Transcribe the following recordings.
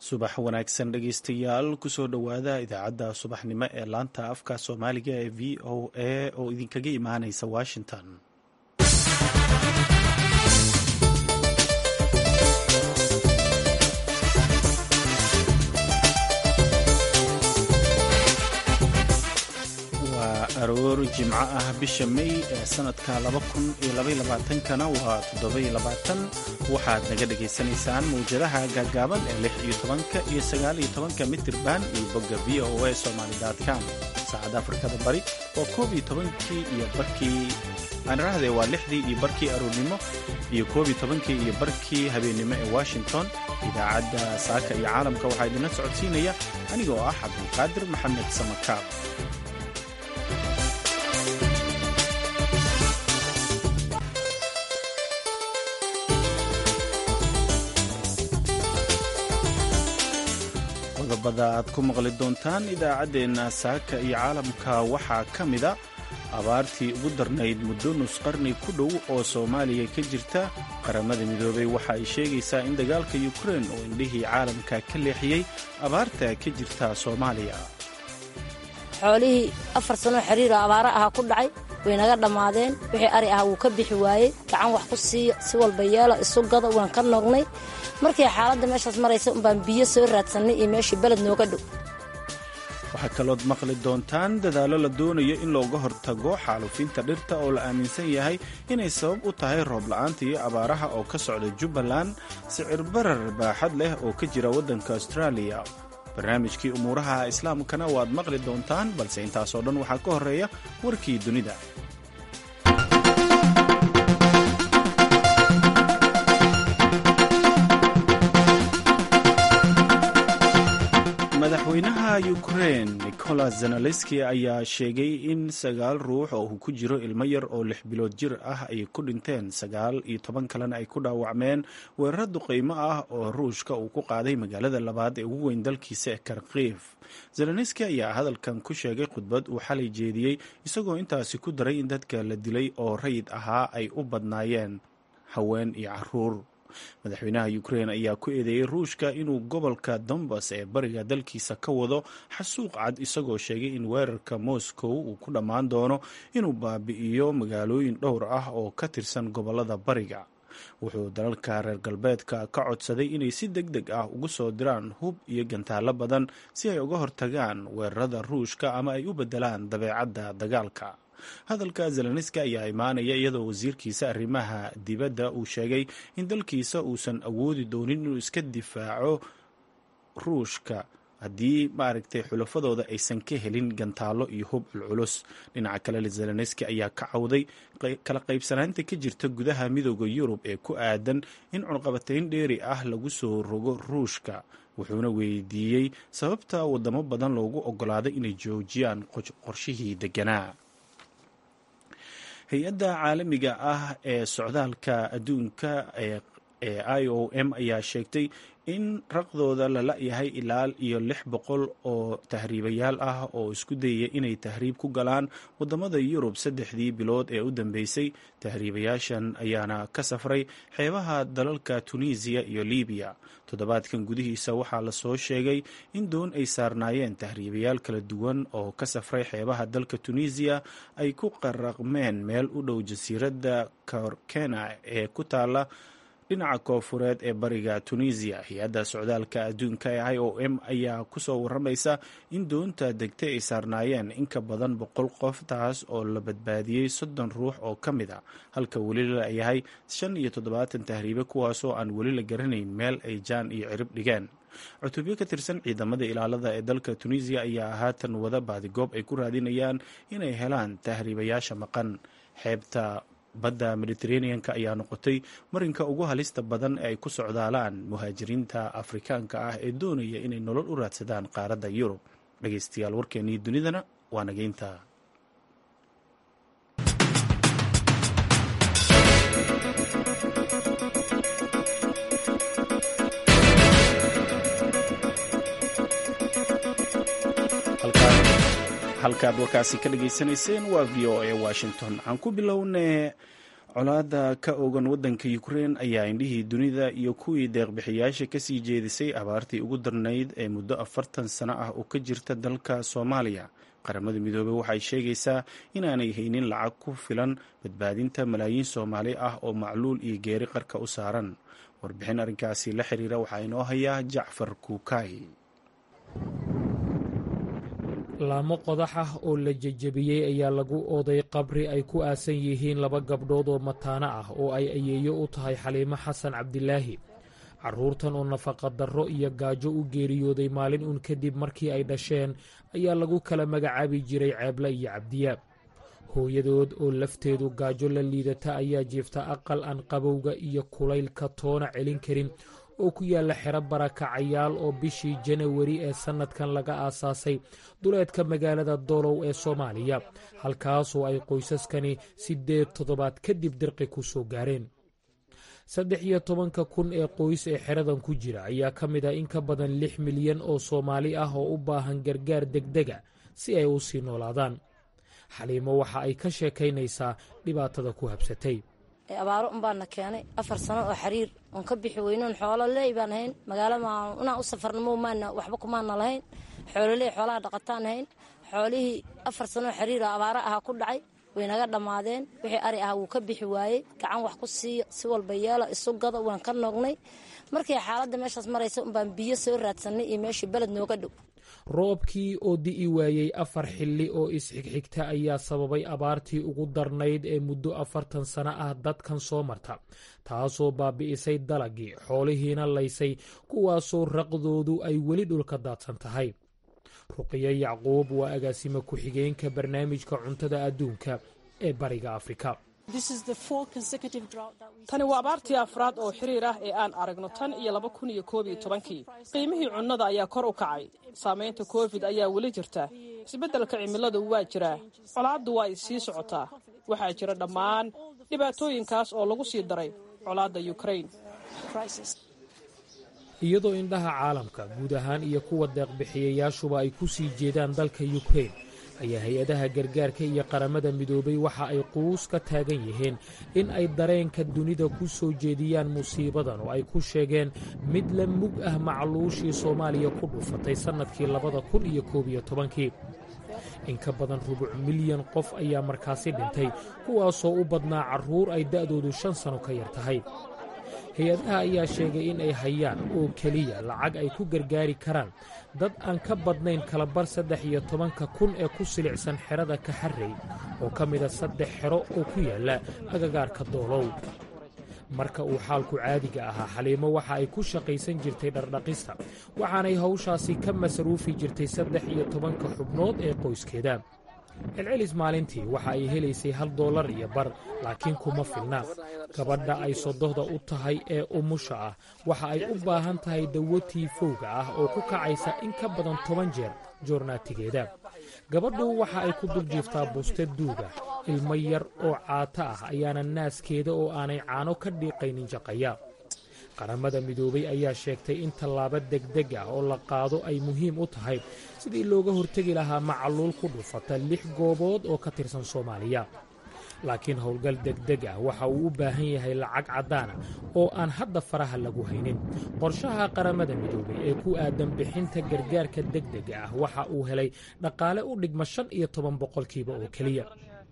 subax wanaagsan dhegeystayaal kusoo dhowaada idaacadda subaxnimo ee laanta afka soomaaliga ee v o a oo idinkaga imaaneysa washington waa aroor jimco ah bisha may ee sanadka kana waa waxaad naga dhegaysanaysaan mawjadaha gaagaaban ee iyo iyo mitirban iyo bogga v o a somalycom saacadda afrikada bari waa koob iyo tobankii iyo barkii aanirahde waa lixdii iyo barkii aroornimo iyo koob iyo tobankii iyo barkii habeennimo ee washington idaacadda saaka iyo caalamka waxaa idinla socodsiinaya aniga oo ah cabdulqaadir maxamed samakaab qodobada aad ku maqli doontaan idaacaddeenna saaka iyo caalamka waxaa ka mida abaartii ugu darnayd muddo nus qarni ku dhow oo soomaaliya ka jirta qaramada midoobay waxa ay sheegaysaa in dagaalka yukrein oo indhihii caalamka ka leexiyey abaarta ka jirta soomaaliya xoolihii afar sanoo xiriiro abaaro aha ku dhacay way naga dhammaadeen wixii ari ah wuu ka bixi waayey gacan wax ku siiya si walba yeela isu gada waan ka nognay markii xaaladda meeshaas maraysa unbaan biyo soo raadsannay iyo meeshii beled nooga dhow waxaa kalood maqli doontaan dadaallo la doonayo in looga hortago xaalufinta dhirta oo la aaminsan yahay inay sabab u tahay roob la'aanta iyo abaaraha oo ka socda jubbaland sicir barar baaxad leh oo ka jira waddanka austraaliya barnaamijkii umuuraha islaamkana waad maqli doontaan balse intaasoo dhan waxaa ka horreeya warkii dunida madaxweynaha ukrein nicolas zenelenski ayaa sheegay in sagaal ruux oo uu ku jiro ilmo yar oo lix bilood jir ah ay ku dhinteen sagaal iyo toban kalena ay ku dhaawacmeen weerar duqaymo ah oo ruushka uu ku qaaday magaalada labaad ee ugu weyn dalkiisa ee karkiif zelenski ayaa hadalkan ku sheegay khudbad uu xalay jeediyey isagoo intaasi ku daray in dadka la dilay oo rayid ahaa ay u badnaayeen haween iyo caruur madaxweynaha ukrein ayaa ku eedeeyey ruushka inuu gobolka dombas ee bariga dalkiisa ka wado xasuuq cad isagoo sheegay in weerarka moscow uu ku dhammaan doono inuu baabi'iyo magaalooyin dhowr ah oo ka tirsan gobolada bariga wuxuu dalalka reer galbeedka ka codsaday inay si deg deg ah ugu soo diraan hub iyo gantaallo badan si ay uga hortagaan weerarada ruushka ama ay u beddelaan dabeecadda dagaalka hadalka zelenski ayaa imaanaya iyadoo wasiirkiisa arrimaha dibadda uu sheegay in dalkiisa uusan awoodi doonin inuu iska difaaco ruushka haddii maaragtay xulafadooda aysan ka helin gantaallo iyo hub culculus dhinaca kale zelenski ayaa ka cawday kala qaybsanaanta ka jirta gudaha midooda yurub ee ku aadan in cunqabatayn dheeri ah lagu soo rogo ruushka wuxuuna weydiiyey sababta wadamo badan loogu ogolaaday inay joojiyaan qorshihii deganaa hay-adda caalamiga ah ee socdaalka adduunka ee i o m ayaa sheegtay in raqdooda la la-yahay ilaa iyo lix boqol oo tahriibayaal ah oo isku dayaya inay tahriib ku galaan wadamada yurub saddexdii bilood ee u dambeysay tahriibayaashan ayaana ka safray xeebaha dalalka tunisiya iyo libiya toddobaadkan gudihiisa waxaa lasoo sheegay in doon ay saarnaayeen tahriibayaal kala duwan oo ka safray xeebaha dalka tunisiya ay ku qaraqmeen meel u dhow jasiiradda korkena ee ku taala dhinaca koofureed ee bariga tunisiya hay-adda socdaalka adduunka ee i o m ayaa kusoo waramaysa in doonta degtay ay saarnaayeen in ka badan boqol qof taas oo la badbaadiyey soddon ruux oo ka mid a halka weli la yahay shan iyo toddobaatan tahriibe kuwaasoo aan weli la garanayn meel ay jaan iyo cirib dhigeen cutubyo ka tirsan ciidamada ilaalada ee dalka tunisiya ayaa haatan wada baadigoob ay ku raadinayaan inay helaan tahriibayaasha maqan xeebta badda mediteraneanka ayaa noqotay marinka ugu halista badan ee ay ku socdaalaan muhaajiriinta afrikaanka ah ee doonaya inay nolol u raadsadaan qaaradda yurub dhegeystayaal warkeennii dunidana waa nageynta halkaad warkaasi ka dhageysanayseen waa v o a washington aan ku bilownay colaadda ka ogan waddanka ukrein ayaa indhihii dunida iyo kuwii deeqbixiyaasha kasii jeedisay abaartii ugu darnayd ee muddo afartan sano ah oo ka jirta dalka soomaaliya qaramada midoobey waxay sheegaysaa inaanay haynin lacag ku filan badbaadinta malaayiin soomaali ah oo macluul iyo geeri qarka u saaran warbixin arrinkaasi la xiriira waxaa inoo hayaa jacfar kuukay laamo qodax ah oo la jejebiyey ayaa lagu ooday qabri ay ku aasan yihiin laba gabdhood oo mataano ah oo ay ayeeyo u tahay xaliimo xasan cabdilaahi carruurtan oo nafaqadarro iyo gaajo u geeriyooday maalin uun kadib markii ay dhasheen ayaa lagu kala magacaabi jiray ceeble iyo cabdiyaab hooyadood oo lafteedu gaajo la liidata ayaa jiifta aqal aan qabowga iyo kulaylka toona celin karin oo ku yaalla xero barakacayaal oo bishii janawari ee sannadkan laga aasaasay duleedka magaalada doolow ee soomaaliya halkaasoo ay qoysaskani siddeed toddobaad kadib dirqi ku soo gaareen saddex iyo tobanka kun ee qoys ee xeradan ku jira ayaa ka mid ah in ka badan lix milyan oo soomaali ah oo u baahan gargaar degdega si ay u sii noolaadaan xaliimo waxa ay ka sheekaynaysaa dhibaatada ku habsatay abaaro unbaana keenay afar sano oo xariir oon ka bixi weynoon xoolo leey baan hayn magaalo inaan u safarnamo maana waxba kumaana lahayn xoololey xoolaha dhaqataan hayn xoolihii afar sano oo xariir oo abaaro aha ku dhacay way naga dhammaadeen wixii ari ah wuu ka bixi waayey gacan wax ku siiya si walba yeela isu gada waan ka noognay markii xaaladda meeshaas maraysa unbaan biyo soo raadsanay iyo meeshii beled nooga dhow roobkii oo di'i waayey afar xilli oo isxigxigta ayaa sababay abaartii ugu darnayd ee muddo afartan sano ah dadkan soo marta taasoo baabi'isay dalagii xoolihiina laysay kuwaasoo raqdoodu ay weli dhulka daadsan tahay ruqiyo yacquub waa agaasimo ku-xigeenka barnaamijka cuntada adduunka ee bariga afrika tani waa abaartii afraad oo xiriir ah ee aan aragno tan iyo laba kun iyo koob iyo tobankii qiimihii cunnada ayaa kor u kacay saamaynta covid ayaa weli jirta isbeddelka cimiladu waa jiraa colaaddu waa ay sii socotaa waxaa jira dhammaan dhibaatooyinkaas oo lagu sii daray colaadda yukrain iyadoo indhaha caalamka guud ahaan iyo kuwa deeqbixiyayaashuba ay ku sii jeedaan dalka yukrain ayaa hay-adaha gargaarka iyo qaramada midoobay waxa ay quus ka taagan yihiin in ay dareenka dunida ku soo jeediyaan musiibadan oo ay ku sheegeen mid la mug ah macluushii soomaaliya ku dhufatay sannadkii labada kun iyo koob iyo tobankii in ka badan rubuc milyan qof ayaa markaasi dhintay kuwaasoo u badnaa carruur ay da'doodu shan sano ka yar tahay hay-adaha ayaa sheegay in ay hayaan oo keliya lacag ay ku gargaari karaan dad aan ka badnayn kalabar saddex iyo tobanka kun ee ku silicsan xerada kaxarrey oo ka mida saddex xero oo ku yaalla agagaarka doolow marka uu xaalku caadiga ahaa xaliimo waxa ay ku shaqaysan jirtay dhardhaqista waxaanay hawshaasi ka masruufi jirtay saddex iyo tobanka xubnood ee qoyskeeda celcelis maalintii waxa ay helaysay hal dollar iyo bar laakiin kuma filna gabadha ay sodohda u tahay ee umusha ah waxa ay u baahan tahay dawo tiifowga ah oo ku kacaysa in ka badan toban jeer joornaatigeeda gabadhu waxa ay ku dul jiiftaa buste duuga ilmo yar oo caato ah ayaana naaskeeda oo aanay caano ka dhiiqaynin jaqaya qaramada midoobay ayaa sheegtay in tallaabo degdeg ah oo la qaado ay muhiim u tahay sidii looga hortegi lahaa macaluul ku dhufata lix goobood oo ka tirsan soomaaliya laakiin howlgal degdeg ah waxa uu u baahan yahay lacag caddaana oo aan hadda faraha lagu haynin qorshaha qaramada midoobay ee ku aadan bixinta gargaarka degdega ah waxa uu helay dhaqaale u dhigma shan iyo toban boqolkiiba oo keliya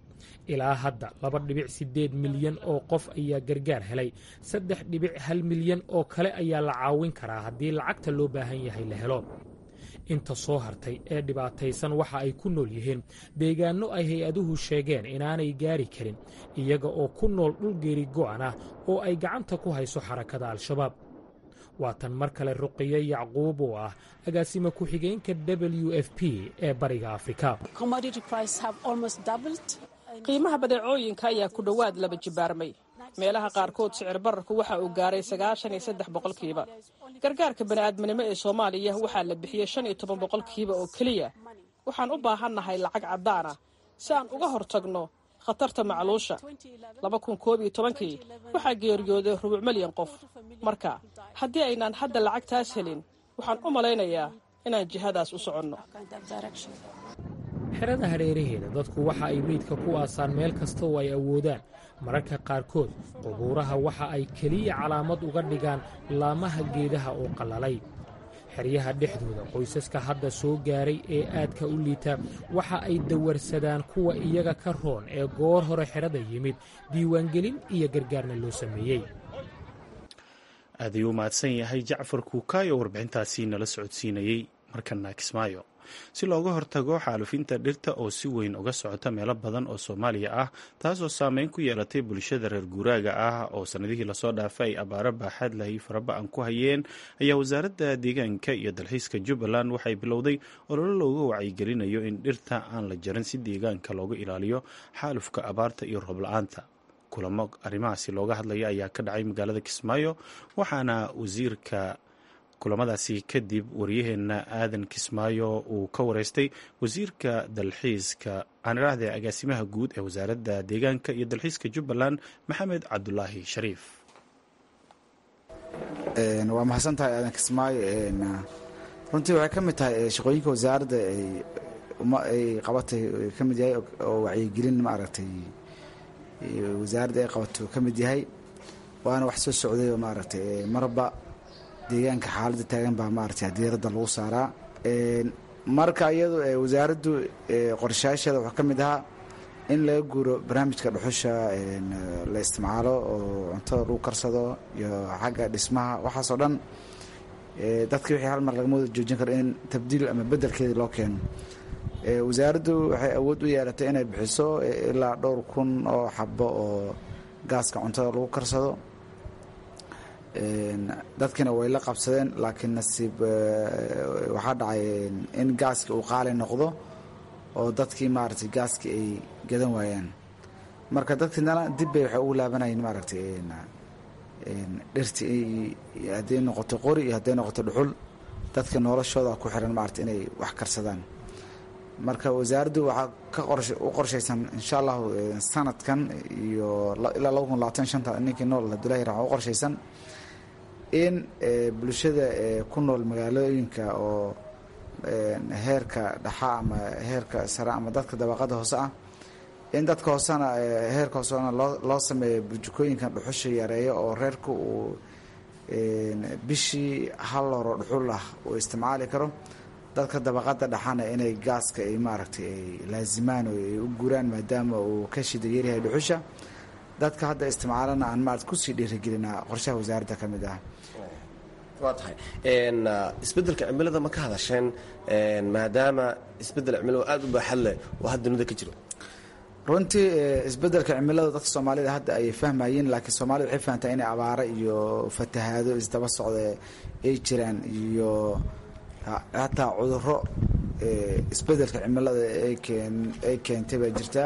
ilaa hadda laba dhibic siddeed milyan oo qof ayaa gargaar helay saddex dhibic hal milyan oo kale ayaa la caawin karaa haddii lacagta loo baahan yahay la helo inta soo hartay ee dhibaataysan waxa ay ku nool yihiin deegaanno ay hay-aduhu sheegeen inaanay gaari karin iyaga oo ku nool dhul geeri go'an ah oo ay gacanta ku hayso xarakada al-shabaab waa tan mar kale ruqiyo yacquub oo ah agaasima ku-xigeenka w f p ee bariga afrika qiimaha badeecooyinka ayaa ku dhowaad laba jibaarmay meelaha qaarkood sicir bararku waxa uu gaaray sagaashan iyo saddex boqolkiiba gargaarka bani'aadminimo ee soomaaliya waxaa la bixiyey shan iyo toban boqolkiiba oo keliya waxaan u baahannahay lacag caddaan ah si aan uga hortagno khatarta macluusha laba kun koob iyo tobankii waxaa geeriyooday rubuc milyan qof marka haddii aynaan hadda lacagtaas helin waxaan u malaynayaa inaan jihadaas u soconno xerada hareeraheeda dadku waxa ay meydka ku aasaan meel kasta oo ay awoodaan mararka qaarkood qubuuraha waxa ay keliya calaamad uga dhigaan laamaha geedaha oo qallalay xeryaha dhexdooda qoysaska hadda soo gaaray ee aadka u liita waxa ay dawarsadaan kuwa iyaga ka roon ee goor hore xerada yimid diiwaangelin iyo gargaarna loo sameeyey aad ayuu u mahadsan yahay jacfar kuukaayo warbixintaasi nala socodsiinayey markana kismaayo si looga hortago xaalufinta dhirta oo si weyn uga socota meelo badan oo soomaaliya ah taasoo saameyn ku yeelatay bulshada reer guuraaga ah oo sannadihii lasoo dhaafay ay abaaro baaxaad lahay faraba-an ku hayeen ayaa wasaaradda deegaanka iyo dalxiiska jubbaland waxay bilowday ololo looga wacyigelinayo in dhirta aan la jarin si deegaanka looga ilaaliyo xaalufka abaarta iyo roob la-aanta kulamo arrimahaasi looga hadlaya ayaa ka dhacay magaalada kismaayo waxaana wasiirka kulamadaasi kadib waryaheena aadan kismaayo uu ka wareystay wasiirka dalxiiska aan idhaahde agaasimaha guud ee wasaaradda deegaanka iyo dalxiiska jubbaland maxamed cabdulaahi shariif waa mahadsan tahay aadan kismaayo runtii waxay ka mid tahay shaqooyinka wasaaradda ay qabatay ka mid yahay oo wacyigelin maaragtay wasaaradda ay qabato ka mid yahay waana wax soo socday oo maaragtay marba deegaanka xaaladda taagan baa maaragtay diiradda lagu saaraa marka iyadu wasaaraddu qorshayaasheeda waxaa ka mid ahaa in laga guuro barnaamijka dhuxusha la isticmaalo oo cuntada lagu karsado iyo xagga dhismaha waxaasoo dhan dadkii wixii hal mar lagama wada joojin karo in tabdiil ama beddelkeedii loo keeno wasaaraddu waxay awood u yeelatay inay bixiso ilaa dhowr kun oo xabo oo gaaska cuntada lagu karsado dadkiina way la qabsadeen laakiin nasiib waxaa dhacay in gaaskii uu qaali noqdo oo dadkii maaragtay gaaskii ay gadan waayaan marka dadkiinana dib bay waxay ugu laabanayeen maaragtay dhirti hadday noqoto qori iyo hadday noqoto dhuxul dadka noloshooda ku xiran maaragtay inay wax karsadaan marka wasaaraddu waxaa ka u qorshaysan insha allahu sanadkan iyo ilaa laba kun labaatan shanta ninkii nool abdullahi ra waxaa u qorshaysan in bulshada ku nool magaalooyinka oo heerka dhaxa ama heerka sare ama dadka dabaqada hoose ah in dadka hoosena heerka hoosena loo loo sameeyo burjukooyinkan dhuxusha yareeyo oo reerka uu bishii hal loro dhuxul ah uu isticmaali karo dadka dabaqada dhaxana inay gaaska ay maaragtay ay laazimaan oo ay u guuraan maadaama uu ka shida yaryahay dhuxusha dadka hadda isticmaalana aan maarata kusii dhiirigelinaa qorshaha wasaaradda ka mid ah waa tahay isbeddelka cimilada ma ka hadasheen maadaama isbeddel cimilada aada u baaxad leh oo hadda dunida ka jiro runtii isbeddelka cimilada dadka soomaalida hadda ayay fahmayeen laakiin soomaalida waxay fahamtaa inay abaaro iyo fatahaado isdaba socda ay jiraan iyo hataa cuduro isbeddelka cimilada ay keentay baa jirtaa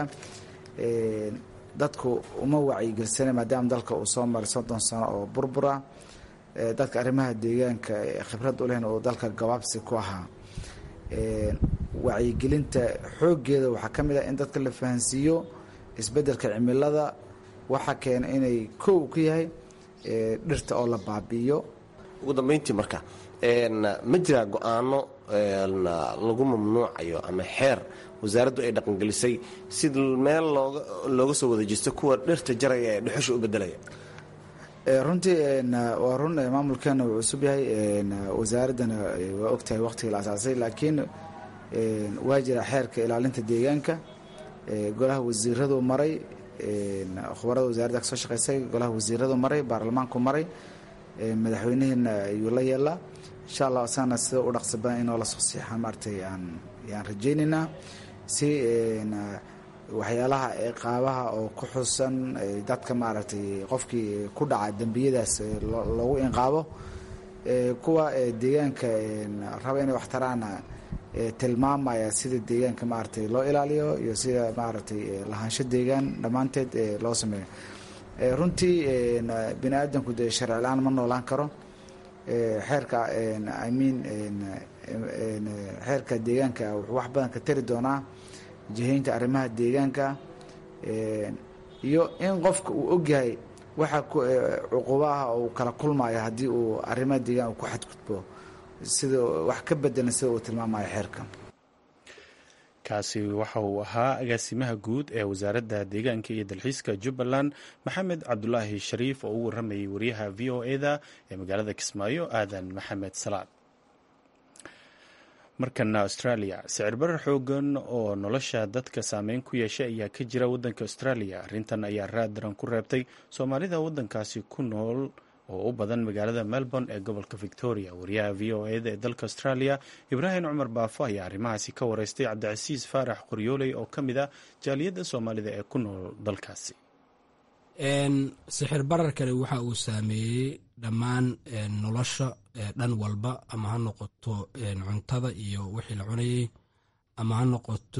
dadku uma wacyigelsana maadaama dalka uu soo maray soddon sano oo burbura dadka arrimaha deegaanka khibrad u lehna uu dalka gabaabsi ku ahaa wacyigelinta xooggeeda waxaa ka mid ah in dadka la fahansiiyo isbeddelka cimilada waxa keena inay kow ku yahay dhirta oo la baabi'iyo ugu dambeyntii marka ma jiraa go-aano lagu mamnuucayo ama xeer wasaaraddu ay dhaqangelisay si meel looga looga soo wada jeesto kuwa dhirta jaraya ee dhuxusha u bedelaya runtii waa run maamulkeena wuu cusub yahay wasaaraddana waa ogtahay waqtigii la asaasay laakiin waa jira xeerka ilaalinta deegaanka golaha wasiiradu maray khubarada wasaaradda kasoo shaqeysay golaha wasiiradu maray baarlamaanku maray madaxweynihiina ayuu la yeelaa insha allah asagana sida u dhaqsi badan inoo lasoo siixaa maaragtay aan yaan rajaynaynaa si waxyaalaha ciqaabaha oo ku xusan dadka maaragtay qofkii ku dhaca dembiyadaas loogu inqaabo kuwa deegaanka raba inay wax taraana tilmaamaya sida deegaanka maaragtay loo ilaaliyo iyo sida maaragtay lahaansho deegaan dhammaanteed loo sameeyo runtii bini aadamku dee sharci la-aan ma noolaan karo xeerka i mean xeerka deegaanka wuxuu wax badan ka tari doonaa jihaynta arrimaha deegaanka iyo in qofka uu ogyahay waxa cuquba ah uu kala kulmayo haddii uu arrimaha deegaan uu ku xadgudbo sida wax ka bedelan sida uu tilmaamayo xeerka kaasi waxa uu ahaa agaasimaha guud ee wasaaradda deegaanka iyo dalxiiska jubbaland maxamed cabdulaahi shariif oo u waramayay wariyaha v o e da ee magaalada kismaayo aadan maxamed salaad markana australia sicir barar xoogan oo nolosha dadka saameyn ku yeeshay ayaa ka jira wadanka australia arrintan ayaa raad daran ku reebtay soomaalida wadankaasi ku nool oo u badan magaalada melbourne ee gobolka victoria wariyaha v o e da ee dalka australia ibraahim cumar baafo ayaa arrimahaasi ka wareystay cabdicasiis faarax qoryooley oo ka mid ah jaaliyadda soomaalida ee ku nool dalkaasi sixir bararkani waxa uu saameeyey dhammaan nolosha dhan walba ama ha noqoto cuntada iyo wixii la cunayey ama ha noqoto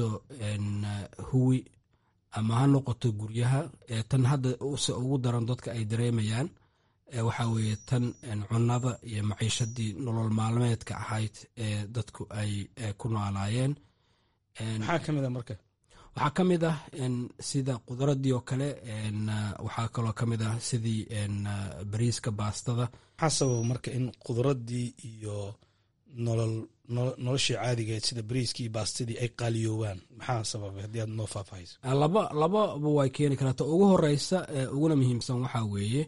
huwi ama ha noqoto guryaha tan hadda se ugu daran dadka ay dareemayaan waxaa weeye tan cunada iyo maciishadii nolol maalmeedka ahayd ee dadku ay ku noolaayeen maxaa ka mid a marka waxaa ka mid ah sida qudaradii oo kale waxaa kaloo ka mid ah sidii bariiska baastada maxaa sababa marka in qudaradii iyo nolol noloshii caadigeed sida bariiskii iyo baastadii ay qaaliyoowaan maxaa sababay haddii aad noo faahfaahayso laba lababa way keeni karata ugu horeysa uguna muhiimsan waxaa weeye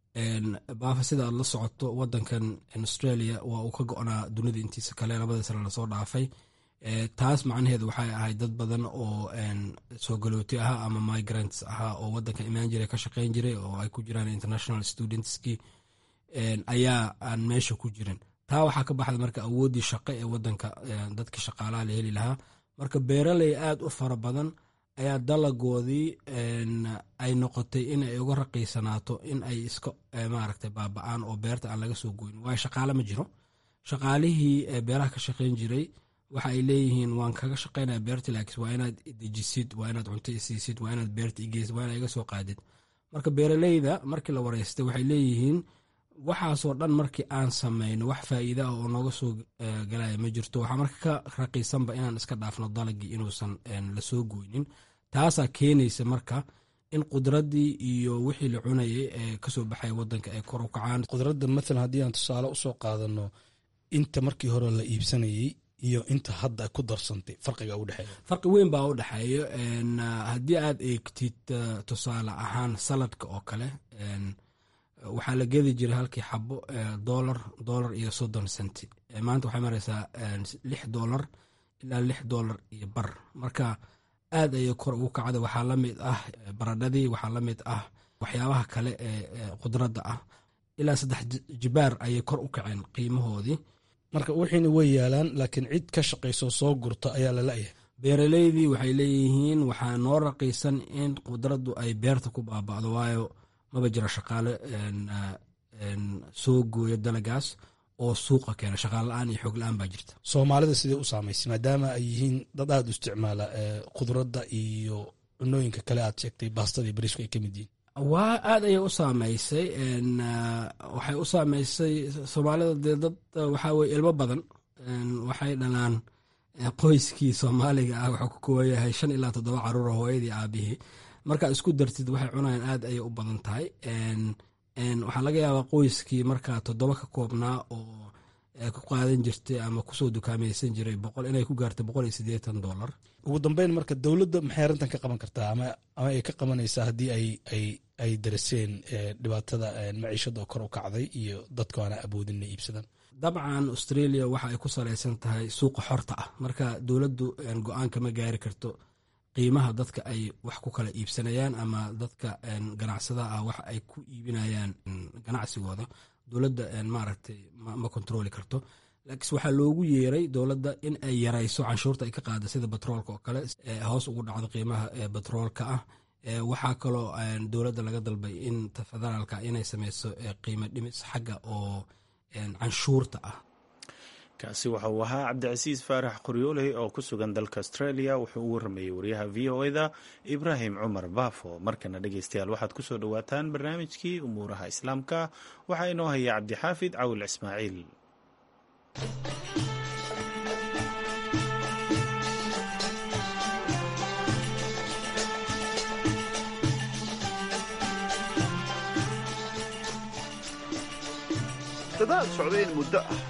baafa sida aad la socoto wadankan australia waa uu ka go-naa dunida intiisa kale labadii sane lasoo dhaafay taas macnaheedu waxay ahayd dad badan oo soo galooti ahaa ama migrants ahaa oo wadanka imaan jiray ka shaqeyn jiray oo ay ku jiraan international studentski ayaa aan meesha ku jirin taa waxaa ka baxda marka awooddii shaqo ee wadanka dadkii shaqaalaha la heli lahaa marka beeraley aad u fara badan ayaa dalagoodii ay noqotay in ay uga raqiisanaato in ay iska maaragtay baaba-aan oo beerta aan laga soo goyn waayo shaqaale ma jiro shaqaalihii beeraha ka shaqeyn jiray waxa ay leeyihiin waan kaga shaqeynaya beerta laakiin waa inaad dejisid waa inaad cunto isiisid waa inaad beerta igeysid waa inaad iga soo qaadid marka beeraleyda markii la wareystay waxay leeyihiin waxaasoo dhan markii aan samayno wax faa'iida ah oo nooga soo galaya ma jirto waxaa marka ka raqiisanba inaan iska dhaafno dalagii inuusan lasoo goynin taasaa keenaysa marka in qudraddii iyo wixii la cunayay ee kasoo baxaya wadanka ay kor u kacaan qudradda maalan haddii aan tusaale usoo qaadano inta markii hore la iibsanayey iyo inta hadda ku darsantay farqiga u dhexeeya farqi weyn baa u dhexeeyo haddii aad eegtid tusaale ahaan saladka oo kale waxaa la gedi jiray halkii xabo dolar dolar iyo soddon centi maanta waxay mareysaa lix dolar ilaa lix dolar iyo bar marka aad ayay kor ugu kacda waxaa la mid ah baradhadii waxaa la mid ah waxyaabaha kale ee khudradda ah ilaa saddex jibaar ayay kor u kaceen qiimahoodii marka wixiina way yaalaan laakiin cid ka shaqayso soo gurta ayaa la la'yahay beeraleydii waxay leeyihiin waxaa noo raqiisan in khudraddu ay beerta ku baaba'do waayo maba jira shaqaale soo gooya dalagaas oo suuqa keena shaqaale la-aan iyo xoog la-aan baa jirta soomaalida sidee u saamaysay maadaama ay yihiin dad aada u isticmaala khudradda iyo cunooyinka kale aad sheegtay baastadii bariisku ay ka mid yihiin waa aad ayay u saameysay waxay u saameysay soomaalida dee dad waxaa weye ilmo badan waxay dhalaan qoyskii soomaaliga ah wuxuu ku kooban yahay shan ilaa toddoba caruura hooyadii aabihii markaa isku dartid waxay cunayaan aad ayay u badan tahay waxaa laga yaabaa qoyskii markaa toddoba ka koobnaa oo ku qaadan jirtay ama kusoo dukaamaysan jiray boqol inay ku gaartay boqol iyo siddeetan dollar ugu dambeyn marka dowladda maxay arrintan ka qaban kartaa ama ama ay ka qabanaysaa haddii ay ay ay dariseen dhibaatada maciishada oo kor u kacday iyo dadku aana awoodin inay iibsadaan dabcan australia waxa ay ku salaysan tahay suuqa xorta ah marka dowladdu go-aan kama gaari karto qiimaha dadka ay wax ku kala iibsanayaan ama dadka ganacsadaha ah wax ay ku iibinayaan ganacsigooda dowladda maaragtay ma kontroli karto laakiinse waxaa loogu yeeray dowladda in ay yarayso canshuurta ay ka qaada sida batroolka oo kale hoos ugu dhacdo qiimaha batroolka ah waxaa kaloo dowladda laga dalbay in federaalka inay sameyso qiimo dhimis xagga oo canshuurta ah kaasi waxa uu ahaa cabdicasiis faarax qoryooley oo ku sugan dalka australia wuxuu u waramayey wariyaha v o eda ibraahim cumar baafo markana dhegeystayaal waxaad ku soo dhowaataan barnaamijkii umuuraha islaamka waxaa inoo haya cabdixaafid cawil ismaaciil dadaal socday in muddo ah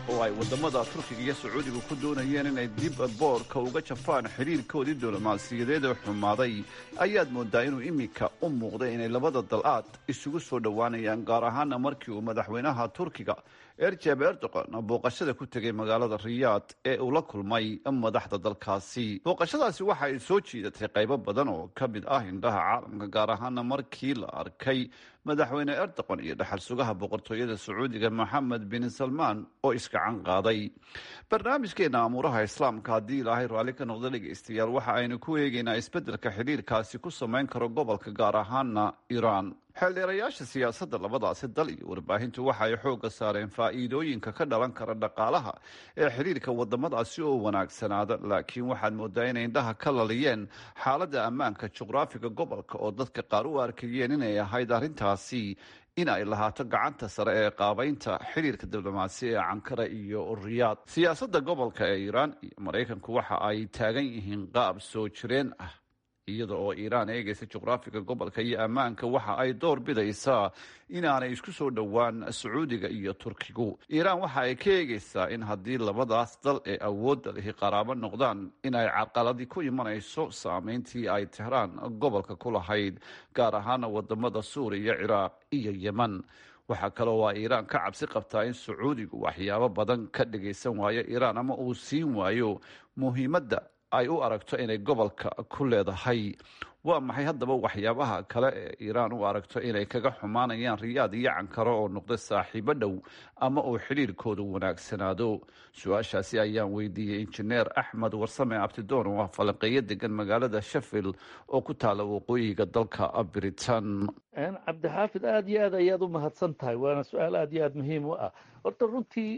oo ay waddamada turkiga iyo sacuudiga ku doonayeen inay dib boorka uga jafaan xidhiirkoodii diblomaasiyadeed ee xumaaday ayaad moodaa inuu iminka u muuqday inay labada dal aad isugu soo dhowaanayaan gaar ahaana markii uu madaxweynaha turkiga erjeb erdogan booqashada ku tegay magaalada riyaad ee uu la kulmay madaxda dalkaasi booqashadaasi waxa ay soo jiidatay qaybo badan oo ka mid ah indhaha caalamka gaar ahaana markii la arkay madaxweyne erdogan iyo dhaxal sugaha boqortooyada sacuudiga moxamed bin salmaan oo iskacan qaaday barnaamijkeena amuuraha islaamka haddii ilaahay raalli ka noqdo dhegaystayaal waxa aynu ku eegaynaa isbeddelka xidhiirkaasi ku samayn karo gobolka gaar ahaana iiraan xeeldheerayaasha siyaasadda labadaasi dal iyo warbaahintu waxa ay xoogga saareen faa'iidooyinka ka dhalan kara dhaqaalaha ee xidhiirka waddamadaasi oo wanaagsanaada laakiin waxaad moodaa inay indhaha ka laliyeen xaaladda ammaanka juqraafiga gobolka oo dadka qaar u arkayeen inay ahayd arrintaasi in ay lahaato gacanta sare ee qaabaynta xidhiirka diblomaasi ee cankara iyo riyaad siyaasadda gobolka ee iiraan iyo maraykanku waxa ay taagan yihiin qaab soo jireen ah iyada oo iiraan eegaysa juqraafiga gobolka iyo ammaanka waxa ay door bidaysaa inaanay isku soo dhowaan sacuudiga iyo turkigu iiraan waxa ay ka eegaysaa in haddii labadaas dal ee awoodda lihi qaraabo noqdaan in ay carqaladi ku imanayso saameyntii ay tehraan gobolka ku lahayd gaar ahaana wadamada suuriya ciraaq iyo yeman waxaa kaloo waa iiraan ka cabsi qabtaa in sacuudigu waxyaabo badan ka dhagaysan waayo iiraan ama uu siin waayo muhiimadda ay u aragto inay gobolka ku leedahay waa maxay haddaba waxyaabaha kale ee iiraan u aragto inay kaga xumaanayaan riyaad iyo cankaro oo noqda saaxiibo dhow ama uu xidhiirkoodu wanaagsanaado su-aashaasi ayaan weydiiyey injineer axmed warsame abtidoon oo ah falanqeeyo degan magaalada sheffield oo ku taala waqooyiga dalka britain cabdixaafid aada iyo aad ayaad u mahadsan tahay waana su-aal aada iyo aada muhiim u ah horta runtii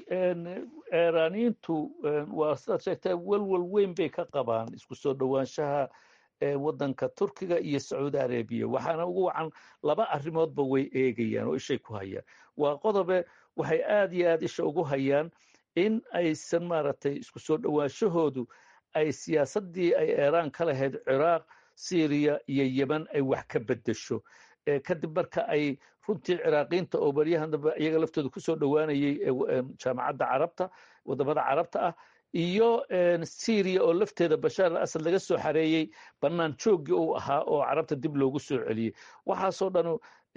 iiraaniyiintu waa sidaad sheegtay welwel weyn bay ka qabaan isku soo dhowaanshaha waddanka turkiga iyo sacuudi arabiya waxaana ugu wacan laba arrimoodba way eegayaan oo ishay ku hayaan waa qodobe waxay aada iyo aada isha ugu hayaan in aysan maaragtay isku soo dhowaanshahoodu ay siyaasaddii ay iiraan ka lahayd ciraaq syriya iyo yeman ay wax ka beddesho kadib marka ay runtii ciraaqiinta oo baryahan dambe iyaga laftooda kusoo dhowaanayay jaamacadda carabta wadamada carabta ah iyo syriya oo lafteeda bashaar al asad laga soo xareeyey bannaan jooggii uu ahaa oo carabta dib loogu soo celiyey waxaasoo dhan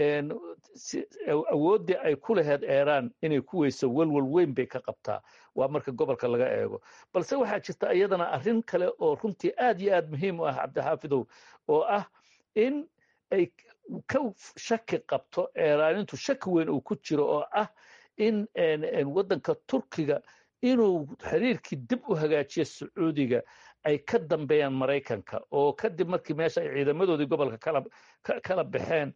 awooddii ay ku lahayd iiraan inay ku weyso welwel weyn bay ka qabtaa waa marka gobolka laga eego balse waxaa jirta iyadana arrin kale oo runtii aad iyo aad muhiim u ah cabdixaafidow oo ah in ay ka shaki qabto iiraanintu shaki weyn uu ku jiro oo ah in waddanka turkiga inuu xiriirkii dib u hagaajiyo sacuudiga ay ka dambeeyaan maraykanka oo kadib markii meesha ay ciidamadoodii gobolka kala baxeen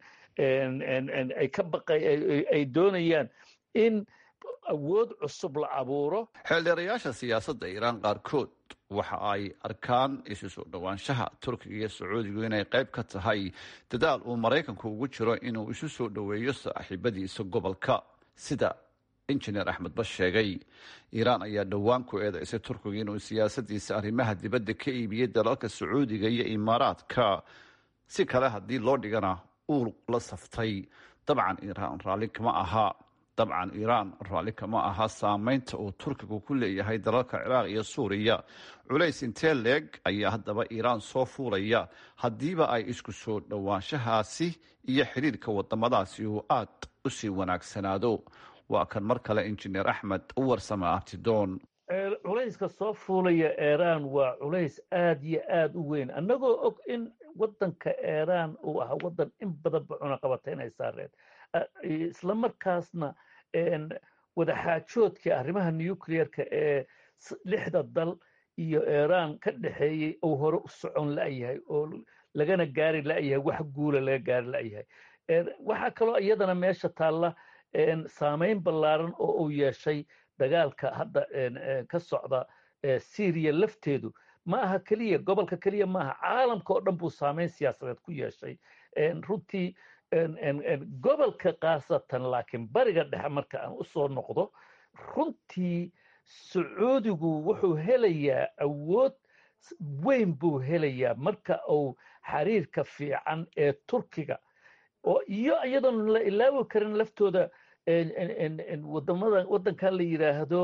ay ka baqay ay doonayaan in awood cusub la abuuro xeeldheerayaasha siyaasadda iiraan qaarkood waxa ay arkaan isu soo dhowaanshaha turkiga iyo sacuudigu inay qayb ka tahay dadaal uu maraykanku ugu jiro inuu isu soo dhoweeyo saaxiibadiisa gobolka sida injineer axmed bas sheegay iiraan ayaa dhowaan ku eedaysay turkiga inuu siyaasadiisa arrimaha dibadda ka iibiyey dalalka sacuudiga iyo imaaraadka si kale haddii loo dhigana uu la saftay dabcan iiraan raalli kama aha dabcan iiraan raalli kama aha saameynta uu turkigu ku leeyahay dalalka ciraaq iyo suuriya culays intee leeg ayaa haddaba iiraan soo fuulaya haddiiba ay isku soo dhowaanshahaasi iyo xidhiirka wadamadaasi uu aad u sii wanaagsanaado waa kan mar kale injineer axmed u warsama abtidoon culayska soo fuulaya iiraan waa culays aad iyo aad u weyn annagoo og in waddanka iiraan uu ahaa waddan in badanba cunaqabatay saareen isla markaasna wadaxaajoodkii arrimaha nuclearka ee lixda dal iyo iiraan ka dhexeeyey uu hore u socon la'yahay oo lagana gaari la'yahay wax guula laga gaari la'yahay waxaa kaloo iyadana meesha taalla saameyn ballaaran oo uu yeeshay dagaalka hadda ka socda syriya lafteedu ma aha keliya gobolka keliya ma aha caalamka oo dhan buu saameyn siyaasadeed ku yeeshay runtii gobolka khaasatan laakiin bariga dhexe marka aan u soo noqdo runtii sacuudigu wuxuu helayaa awood weyn buu helayaa marka uu xiriirka fiican ee turkiga oo iyo iyadoon la ilaawi karin laftooda wadamada waddankan la yidhaahdo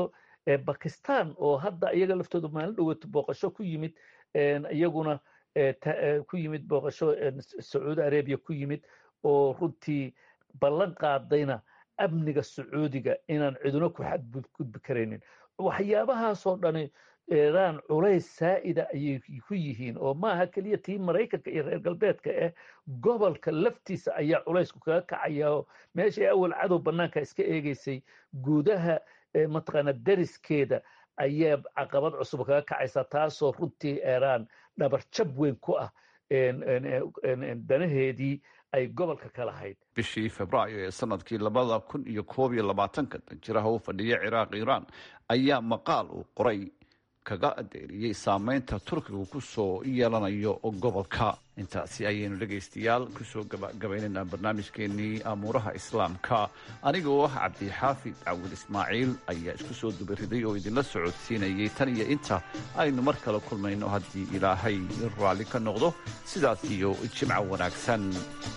bakistan oo hadda iyaga laftooda maalin dhowaato booqasho ku yimid iyaguna ku yimid booqasho sacuudi arabia ku yimid oo runtii ballan qaadayna amniga sacuudiga inaan ciduna ku xadgudbi karaynin waxyaabahaasoo dhani iiraan culays saa'ida ayay ku yihiin oo maaha keliya tii maraykanka iyo reer galbeedka eh gobolka laftiisa ayaa culaysku kaga kacaya oo meeshay awal cadow bannaanka iska eegaysay gudaha mataqaana deriskeeda ayaa caqabad cusub kaga kacaysa taasoo runtii iiraan dhabarjab weyn ku ah danaheedii ay gobolka ka lahayd bishii februaayo ee sanadkii labada kun iyo koob iyo labaatanka danjiraha u fadhiya ciraaq iiraan ayaa maqaal uu qoray kaga adeeriyey saameynta turkiga ku soo yeelanayo gobolka intaasi ayaynu dhegaystayaal kusoo gabagabaynaynaa barnaamijkeenii amuuraha islaamka aniga oo ah cabdixaafid cawil ismaaciil ayaa isku soo dubariday oo idinla socodsiinayay tan iyo inta aynu mar kale kulmayno haddii ilaahay raalli ka noqdo sidaas iyo jimco wanaagsan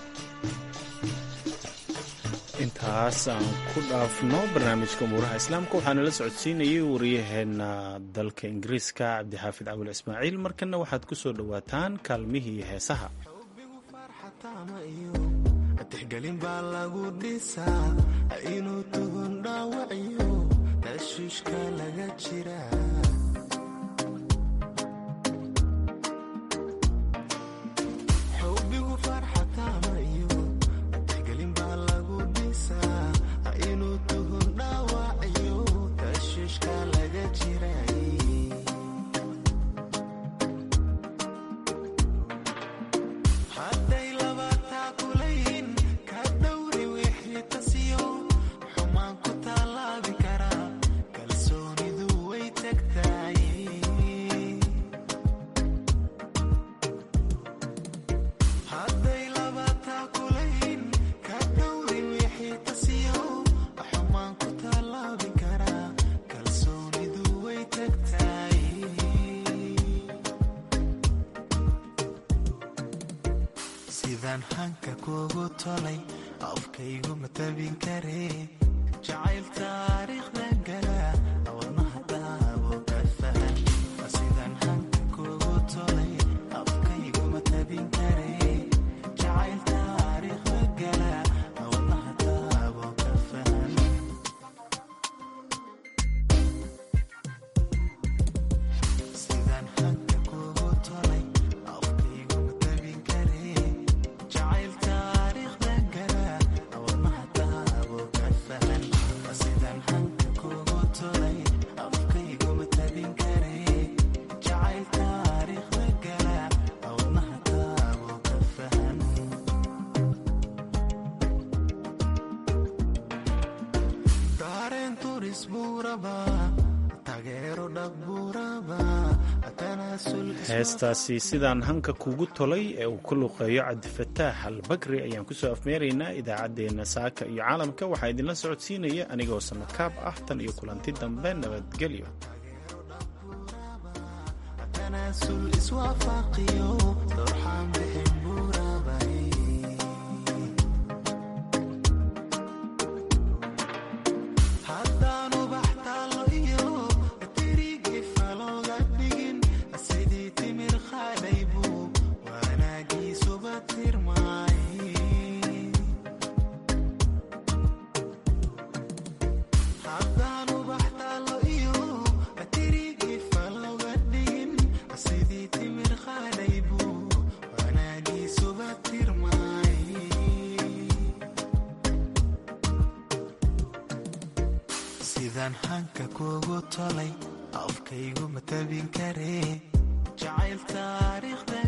intaas aan ku dhaafno barnaamijka umuuraha islaamka waxaana la socodsiinayay wariyaheena dalka ingiriiska cabdixaafid cawil ismaaciil markana waxaad ku soo dhowaataan kaalmihii heesaha tixgelin baa lagu dhisaa inuu tuhun dhaawaciyo tashiishka laga jira sidaan hanka kuugu tolay afkaygu matabin karee jacayl taariikhda gala wadnaha daabo ka fahan sidaan hanka kuugu tolay afkaygu matabin karee jacayl taariikhda gala wadnaha daabo ka fahan sidaan hanka kuugu tolay afkaygu matabin karee jacayl taariikhda gala wadnaha daabo ka fahan sidaan hanka kuugu tolay afkaygu matabin karee jacayl taariikhda gala wadnaha daabo ka fahan dareen turis buuraba taageero dhab buuraba tanaasul heestaasi sidaan hanka kugu tolay ee uu ku luqeeyo cabdifataax albakri ayaan kusoo afmeeraynaa idaacaddeenna saaka iyo caalamka waxaa idinla socodsiinaya anigoo samakaab ah tan iyo kulanti dambe nabadgelyo tanaasul iswaafaqiyo dorxaan bixin buurabay haddaanu baxtaalo iyo tirigii falooga dhigin sidii timir khadhay buu wanaagiisuba tirmaay haddaanu baxtaalo iyo tirigii falooga dhigin sidii timir khadhay buu wanaagiisuba tirmaay sidaan hanka kuugu tolay afkaygu matabin karee jacayl taariikhda